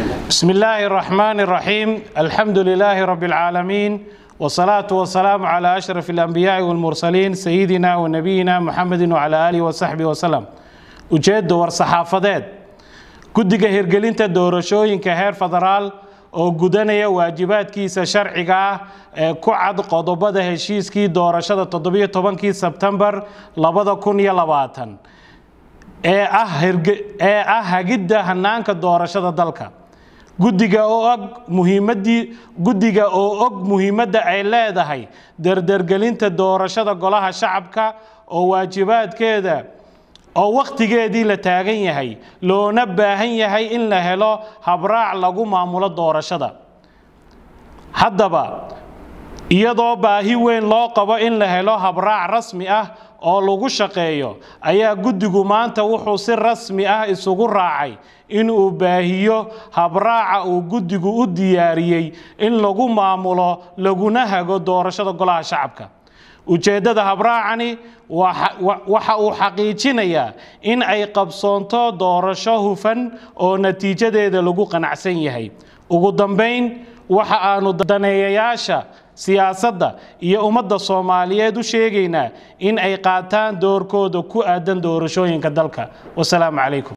بسم الله الرحمن الرحيم الحمد لله رب العالمين والصلاة والسلام على أشرف الأنبياء والمرسلين سيدنا ونبينا محمد وعلى آله وصحبه وسلم ujeedda war-saxaafadeed guddiga hirgelinta doorashooyinka heer federaal oo gudanaya waajibaadkiisa sharciga ah ee ku cad qodobada heshiiskii doorashada toddobiyo tobankii sebtembar labada kun iyo labaatan ee ah hagidda hanaanka doorashada dalka guddiga oo og muhiimadii guddiga oo og muhiimadda ay leedahay dardargelinta doorashada golaha shacabka oo waajibaadkeeda oo wakhtigeedii la taagan yahay loona baahan yahay in la helo habraac lagu maamulo doorashada haddaba iyadoo baahi weyn loo qabo in la helo habraac rasmi ah oo lagu shaqeeyo ayaa guddigu maanta wuxuu si rasmi ah isugu raacay inuu baahiyo habraaca uu guddigu u diyaariyey in lagu maamulo laguna hago doorashada golaha shacabka ujeeddada habraacani waxa uu xaqiijinayaa in ay qabsoonto doorasho hufan oo natiijadeeda lagu qanacsan yahay ugu dambayn waxa aanu daneeyayaasha siyaasadda iyo ummadda soomaaliyeed u sheegaynaa in ay qaataan doorkooda ku aadan doorashooyinka dalka wasalaamu calaykum